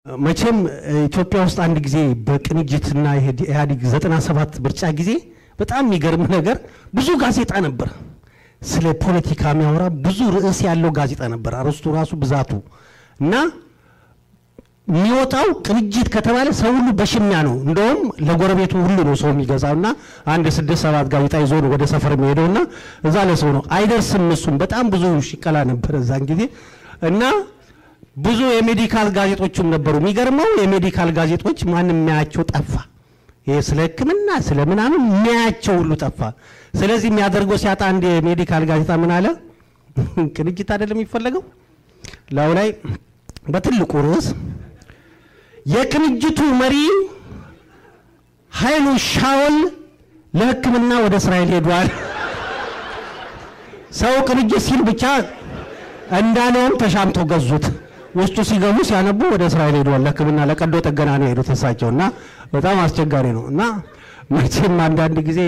መቼም ኢትዮጵያ ውስጥ አንድ ጊዜ በቅንጅትና ኢህአዴግ ዘጠና ሰባት ምርጫ ጊዜ በጣም የሚገርም ነገር ብዙ ጋዜጣ ነበር። ስለ ፖለቲካ የሚያወራ ብዙ ርዕስ ያለው ጋዜጣ ነበር። አርዕስቱ ራሱ ብዛቱ እና የሚወጣው ቅንጅት ከተባለ ሰው ሁሉ በሽሚያ ነው። እንደውም ለጎረቤቱ ሁሉ ነው ሰው የሚገዛው እና አንድ ስድስት ሰባት ጋዜጣ ይዞ ነው ወደ ሰፈር የሚሄደው እና እዛ ለሰው ነው አይደርስም። እሱም በጣም ብዙ ሽቀላ ነበር እዛን ጊዜ እና ብዙ የሜዲካል ጋዜጦችም ነበሩ። የሚገርመው የሜዲካል ጋዜጦች ማንም የሚያያቸው ጠፋ። ይሄ ስለ ሕክምና ስለ ምናምን የሚያያቸው ሁሉ ጠፋ። ስለዚህ የሚያደርገው ሲያጣ አንድ የሜዲካል ጋዜጣ ምን አለ፣ ቅንጅት አይደለም የሚፈለገው ላዩ ላይ በትልቁ ርዕስ የቅንጅቱ መሪ ኃይሉ ሻውል ለሕክምና ወደ እስራኤል ሄዷል። ሰው ቅንጅት ሲል ብቻ እንዳለውም ተሻምተው ገዙት። ውስጡ ሲገቡ ሲያነቡ ወደ እስራኤል ሄደዋል። ለሕክምና ለቀዶ ጥገና ነው የሄዱት እሳቸው እና በጣም አስቸጋሪ ነው እና መቼም አንዳንድ ጊዜ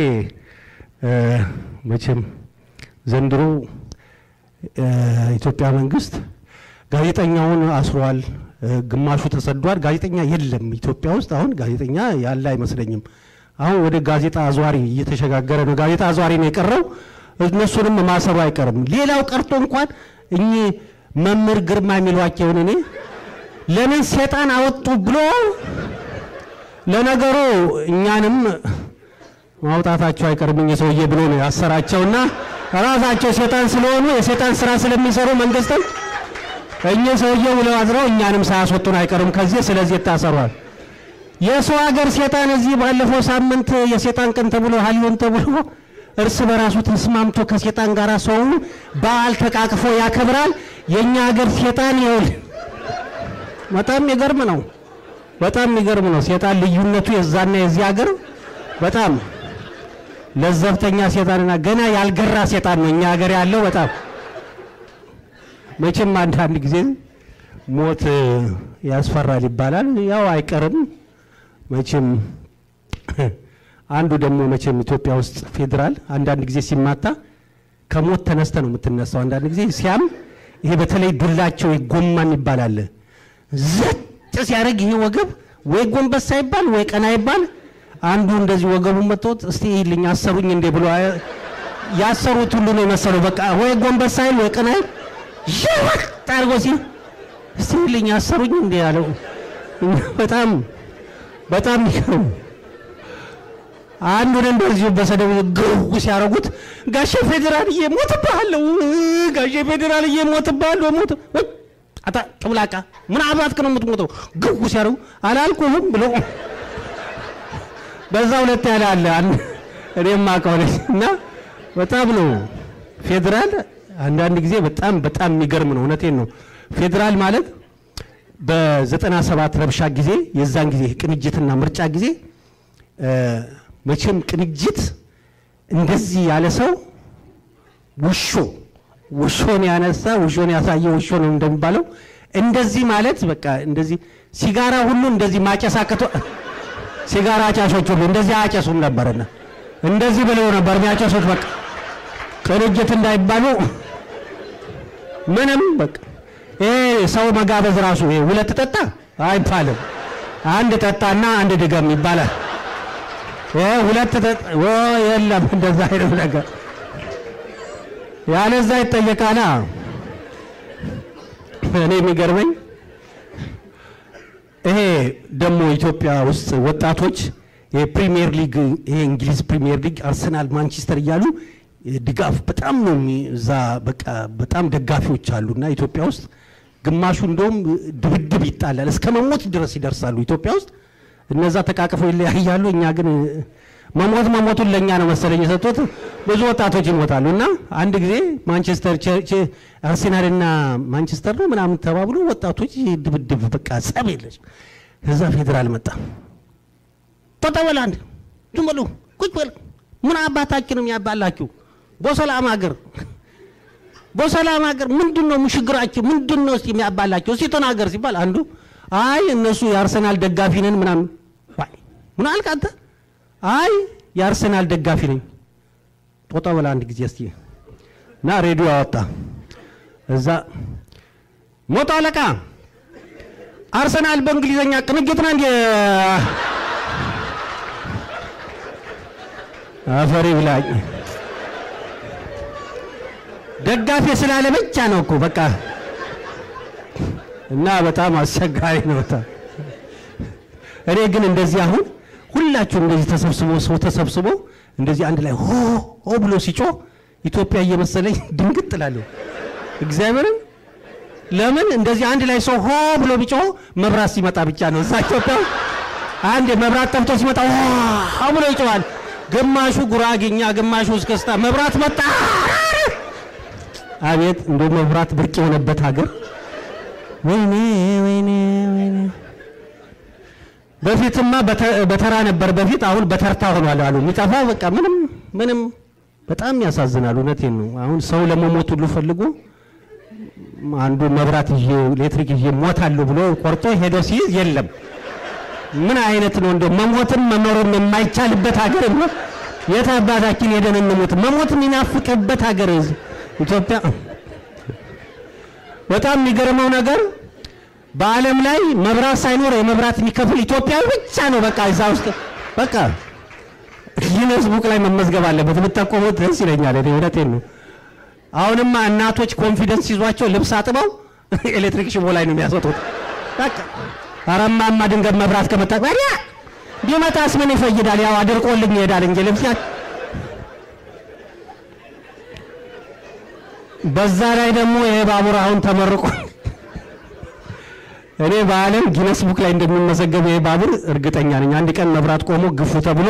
መቼም ዘንድሮ ኢትዮጵያ መንግስት ጋዜጠኛውን አስሯል፣ ግማሹ ተሰዷል። ጋዜጠኛ የለም ኢትዮጵያ ውስጥ አሁን ጋዜጠኛ ያለ አይመስለኝም። አሁን ወደ ጋዜጣ አዟሪ እየተሸጋገረ ነው። ጋዜጣ አዟሪ ነው የቀረው። እነሱንም ማሰሩ አይቀርም። ሌላው ቀርቶ እንኳን እኚህ መምህር ግርማ የሚሏቸውን እኔ ለምን ሴጣን አወጡ ብሎ ለነገሩ እኛንም ማውጣታቸው አይቀርም እኚህ ሰውዬ ብሎ ነው ያሰራቸውና ራሳቸው ሴጣን ስለሆኑ የሴጣን ስራ ስለሚሰሩ መንግስትን እኚህ ሰውዬ ውለው አድረው እኛንም ሳያስወጡን አይቀርም ከዚህ። ስለዚህ ይታሰሯል። የሰው ሀገር ሴጣን እዚህ ባለፈው ሳምንት የሴጣን ቀን ተብሎ ሀሊዮን ተብሎ እርስ በራሱ ተስማምቶ ከሴጣን ጋር ሰው በዓል ተቃቅፎ ያከብራል። የኛ ሀገር ሴጣን ይውል በጣም የሚገርም ነው። በጣም የሚገርም ነው። ሴጣን ልዩነቱ የዛና የዚህ ሀገር በጣም ለዘብተኛ ሴጣንና ገና ያልገራ ሴጣን ነው እኛ ሀገር ያለው። በጣም መቼም አንዳንድ ጊዜ ሞት ያስፈራል ይባላል። ያው አይቀርም መቼም አንዱ ደግሞ መቼም ኢትዮጵያ ውስጥ ፌዴራል አንዳንድ ጊዜ ሲማታ ከሞት ተነስተ ነው የምትነሳው። አንዳንድ ጊዜ ሲያም ይሄ በተለይ ዱላቸው ጎማን ይባላል ዘጥ ሲያደርግ ይሄ ወገብ ወይ ጎንበስ ሳይባል ወይ ቀና ይባል አንዱ እንደዚህ ወገቡን መጥቶት እስቲ ይልኝ አሰሩኝ እንዴ ብሎ ያሰሩት ሁሉ ነው የመሰለው። በቃ ወይ ጎንበስ ሳይል ወይ ቀና ይወቅ አድርጎ ሲል እስቲ ይልኝ አሰሩኝ እንዴ ያለው በጣም በጣም ይገርም አንዱን እንደዚሁ በሰደብ ግው ሲያረጉት ጋሼ ፌዴራልዬ ሞትብሃለሁ፣ ጋሼ ፌዴራልዬ ሞትብሃለሁ፣ ሞት አታ ጭብላቃ ምን አባትክ ነው የምትሞተው? ግው ሲያረጉ አላልኩህም ብሎ በዛ ሁለት ያለ አለ እኔም አውቀው ነኝ እና በጣም ነው ፌዴራል አንዳንድ ጊዜ በጣም በጣም የሚገርም ነው። እውነቴን ነው። ፌዴራል ማለት በዘጠና ሰባት ረብሻ ጊዜ የዛን ጊዜ ቅንጅትና ምርጫ ጊዜ መቼም ቅንጅት እንደዚህ ያለ ሰው ውሾ ውሾን ያነሳ ውሾን ያሳየ ውሾ ነው እንደሚባለው እንደዚህ ማለት በቃ እንደዚህ ሲጋራ ሁሉ እንደዚህ ማጨሳከቶ ሲጋራ አጫሾች ሁሉ እንደዚህ አያጨሱም ነበርና እንደዚህ ብለው ነበር የሚያጨሱት። በቃ ቅንጅት እንዳይባሉ ምንም በቃ ይሄ ሰው መጋበዝ ራሱ ይሄ ሁለት ጠጣ አይባልም። አንድ ጠጣና አንድ ድገም ይባላል። ሁለት የለም እንደዛ አይነት ነገር ያለዛ ይጠየቃላ። እኔ የሚገርመኝ ይሄ ደግሞ ኢትዮጵያ ውስጥ ወጣቶች የፕሪሚየር ሊግ ይሄ እንግሊዝ ፕሪሚየር ሊግ አርሰናል፣ ማንቸስተር እያሉ ድጋፍ በጣም ነው እዛ በቃ በጣም ደጋፊዎች አሉና ኢትዮጵያ ውስጥ ግማሹ እንደውም ድብድብ ይጣላል እስከ መሞት ድረስ ይደርሳሉ ኢትዮጵያ ውስጥ እነዛ ተቃቅፈው ይለያያሉ። እኛ ግን መሞት መሞቱን ለእኛ ነው መሰለኝ የሰጡት። ብዙ ወጣቶች ይሞታሉ። እና አንድ ጊዜ ማንቸስተር አርሴናልና ማንቸስተር ነው ምናምን ተባብሎ ወጣቶች ድብድብ በቃ ጸብ የለች። ከዛ ፌዴራል መጣ። ተጠበል አንድ ዝም በሉ ቁጭ በል ምን አባታችን ነው የሚያባላችሁ? በሰላም ሀገር በሰላም ሀገር ምንድን ነው ችግራችሁ? ምንድን ነው እስቲ የሚያባላችሁ? እስቲ ተናገር ሲባል አንዱ አይ እነሱ የአርሰናል ደጋፊ ነን ምናምን ምን አልክ አንተ? አይ የአርሰናል ደጋፊ ነኝ። ጦጣ በላ አንድ ጊዜ እስቲ እና ሬዲዮ አወጣ። እዛ ሞቶ አለቃ አርሰናል በእንግሊዘኛ ቅንጅት ነው እንዴ? አፈሪ ብላኝ ደጋፊ ስላለ ብቻ ነው እኮ በቃ እና በጣም አስቸጋሪ ነው። በጣም እኔ ግን እንደዚህ አሁን ሁላችሁም እንደዚህ ተሰብስቦ ሰው ተሰብስቦ እንደዚህ አንድ ላይ ሆ ሆ ብሎ ሲጮህ ኢትዮጵያ እየመሰለኝ ድንግጥ እላለሁ። እግዚአብሔርን ለምን እንደዚህ አንድ ላይ ሰው ሆ ብሎ ቢጮህ መብራት ሲመጣ ብቻ ነው። እዛ ኢትዮጵያ አንድ መብራት ጠፍቶ ሲመጣ ሆ ብሎ ይጮሃል። ግማሹ ጉራጌኛ፣ ግማሹ እስክስታ። መብራት መጣ። አቤት እንደ መብራት ብርቅ የሆነበት ሀገር ወይኔ ወይኔ ወይኔ። በፊትማ በተራ ነበር በፊት፣ አሁን በተርታ ሆኗል አሉ። የሚጠፋው በቃ ምንም ምንም በጣም ያሳዝናል። እውነቴን ነው። አሁን ሰው ለመሞት ሁሉ ፈልጎ አንዱ መብራት ይዤ ኤሌክትሪክ ይዤ ሞታለሁ ብሎ ቆርጦ ሄዶ ሲይዝ የለም። ምን አይነት ነው እንደው መሞትን መኖርም የማይቻልበት ሀገር ነው። የት አባታችን ሄደን እንሞት? መሞት የሚናፍቅበት ሀገር ኢትዮጵያ። በጣም የሚገርመው ነገር በዓለም ላይ መብራት ሳይኖር የመብራት የሚከፍል ኢትዮጵያዊ ብቻ ነው። በቃ እዛ ውስጥ በቃ ጊነስ ቡክ ላይ መመዝገብ አለበት። ብታቆሙት ደስ ይለኛል። እኔ እውነቴን ነው። አሁንማ እናቶች ኮንፊደንስ ይዟቸው ልብስ አጥበው ኤሌክትሪክ ሽቦ ላይ ነው የሚያስወጡት። በቃ አረማማ ድንገት መብራት ከመጣ ታዲያ ቢመጣስ ምን ይፈይዳል? ያው አድርቆልኝ ይሄዳል እንጂ ልብስ በዛ ላይ ደግሞ ይሄ ባቡር አሁን ተመርቆ እኔ በዓለም ጊነስ ቡክ ላይ እንደሚመዘገብ ይሄ ባቡር እርግጠኛ ነኝ። አንድ ቀን መብራት ቆሞ ግፉ ተብሎ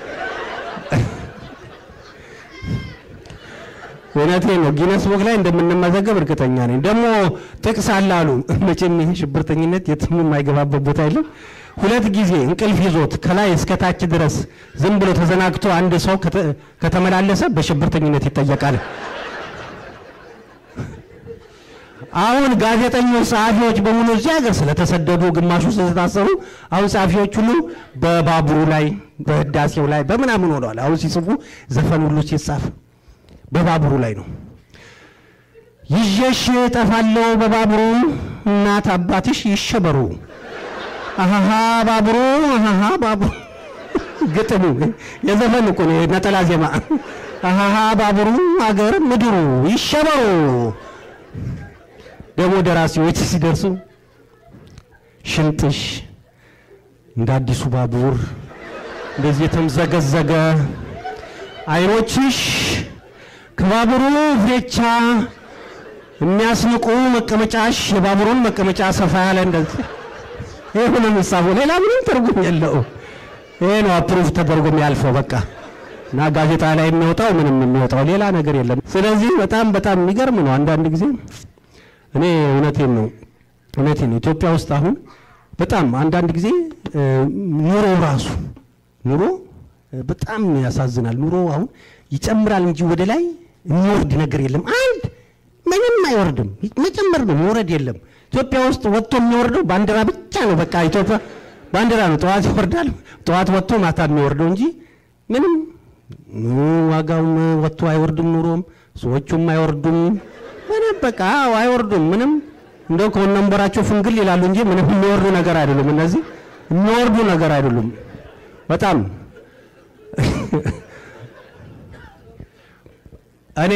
እውነቴን ነው ጊነስ ቡክ ላይ እንደምንመዘገብ እርግጠኛ ነኝ። ደግሞ ጥቅስ አለ አሉ። መቼም ይሄ ሽብርተኝነት የትም የማይገባበት ቦታ የለም። ሁለት ጊዜ እንቅልፍ ይዞት ከላይ እስከ ታች ድረስ ዝም ብሎ ተዘናግቶ አንድ ሰው ከተመላለሰ በሽብርተኝነት ይጠየቃል። አሁን ጋዜጠኞች፣ ጸሐፊዎች በሙሉ እዚህ ሀገር ስለተሰደዱ ግማሹ ስለታሰሩ አሁን ጸሐፊዎች ሁሉ በባቡሩ ላይ በህዳሴው ላይ በምናምን ሆነዋል። አሁን ሲጽፉ ዘፈን ሁሉ ሲጻፍ በባቡሩ ላይ ነው። ይዤሽ እጠፋለሁ በባቡሩ እናት አባትሽ ይሸበሩ አሃሃ ባቡሩ አሃሃ ባቡሩ ግጥሙ የዘፈን እኮ ነው፣ ነጠላ ዜማ። አሃሃ ባቡሩ አገር ምድሩ ይሸበሩ። ደግሞ ደራሲዎች ሲደርሱ ሽንጥሽ እንደ አዲሱ ባቡር እንደዚህ የተምዘገዘገ አይኖችሽ ከባቡሩ ፍሬቻ የሚያስንቁ መቀመጫሽ የባቡሩን መቀመጫ ሰፋ ያለ እንደዚህ ይሄ ነው የሚሳበው። ሌላ ምንም ትርጉም የለው። ይሄ ነው አፕሩቭ ተደርጎ የሚያልፈው በቃ እና ጋዜጣ ላይ የሚወጣው ምንም የሚወጣው ሌላ ነገር የለም። ስለዚህ በጣም በጣም የሚገርም ነው። አንዳንድ ጊዜ እኔ እውነቴን ነው እውነቴን ነው ኢትዮጵያ ውስጥ አሁን በጣም አንዳንድ ጊዜ ኑሮ ራሱ ኑሮ በጣም ያሳዝናል። ኑሮ አሁን ይጨምራል እንጂ ወደ ላይ የሚወርድ ነገር የለም። አንድ ምንም አይወርድም። መጨመር ነው መውረድ የለም። ኢትዮጵያ ውስጥ ወጥቶ የሚወርደው ባንዲራ ብቻ ነው። በቃ ኢትዮጵያ ባንዲራ ነው። ጠዋት ይወርዳል፣ ጠዋት ወጥቶ ማታ የሚወርደው እንጂ ምንም ዋጋውም ወጥቶ አይወርድም። ኑሮም ሰዎቹም አይወርዱም። ምንም በቃ አይወርዱም። ምንም እንደው ከወነንበራቸው ፍንግል ይላሉ እንጂ ምንም የሚወርዱ ነገር አይደሉም። እነዚህ የሚወርዱ ነገር አይደሉም። በጣም እኔ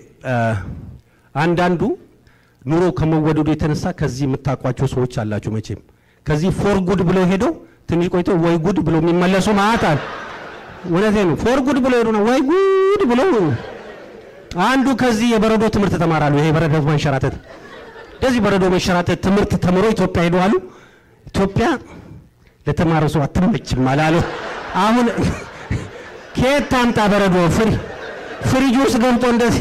አንዳንዱ ኑሮ ከመወደዱ የተነሳ ከዚህ የምታውቋቸው ሰዎች አላችሁ። መቼም ከዚህ ፎር ጉድ ብለው ሄደው ትንሽ ቆይቶ ወይ ጉድ ብለው የሚመለሱ ማለት አለ። እውነቴ ነው። ፎር ጉድ ብለው ሄዱ ነው ወይ ጉድ ብለው አንዱ ከዚህ የበረዶ ትምህርት ተማራሉ። ይሄ የበረዶ መንሸራተት እንደዚህ በረዶ መንሸራተት ትምህርት ተምሮ ኢትዮጵያ ሄዱ አሉ። ኢትዮጵያ ለተማረ ሰው አትመችም አላሉ። አሁን ከየት ታምጣ በረዶ? ፍሪ ፍሪጅ ውስጥ ገብቶ እንደዚህ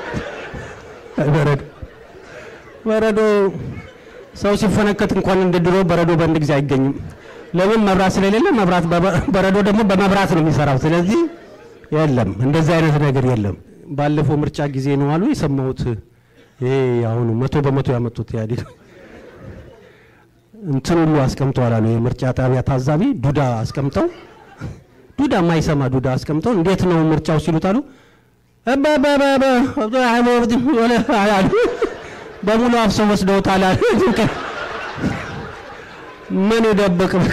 በረዶ በረዶ ሰው ሲፈነከት እንኳን እንደ ድሮ በረዶ በአንድ ጊዜ አይገኝም። ለምን? መብራት ስለሌለ መብራት በረዶ ደግሞ በመብራት ነው የሚሰራው። ስለዚህ የለም እንደዚህ አይነት ነገር የለም። ባለፈው ምርጫ ጊዜ ነው አሉ የሰማሁት። ይሄ አሁኑ መቶ በመቶ ያመጡት ኢህአዴግ እንትን ሁሉ አስቀምጠዋል አሉ። የምርጫ ጣቢያ ታዛቢ ዱዳ አስቀምጠው ዱዳ የማይሰማ ዱዳ አስቀምጠው እንዴት ነው ምርጫው ሲሉት አሉ በሙሉ አፍሰው ወስደውታል አሉ። ምን ደበቅ በቃ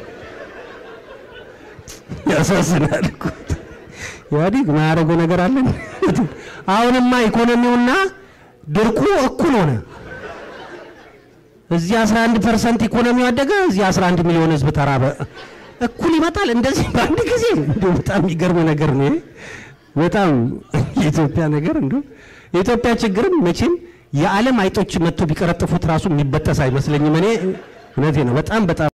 ያሳዝናል እኮ ኢህአዴግ ማያደርገው ነገር አለን። አሁንማ ኢኮኖሚውና ድርቁ እኩል ሆነ። እዚህ 11 ፐርሰንት ኢኮኖሚው አደገ፣ እዚህ 11 ሚሊዮን ህዝብ ተራበ። እኩል ይመጣል እንደዚህ በአንድ ጊዜ። እንደው በጣም የሚገርም ነገር ነው። ይሄ በጣም የኢትዮጵያ ነገር እንደው የኢትዮጵያ ችግርም መቼም የዓለም አይጦች መጥቶ ቢቀረጥፉት ራሱ የሚበጠስ አይመስለኝም። እኔ እውነቴ ነው። በጣም በጣም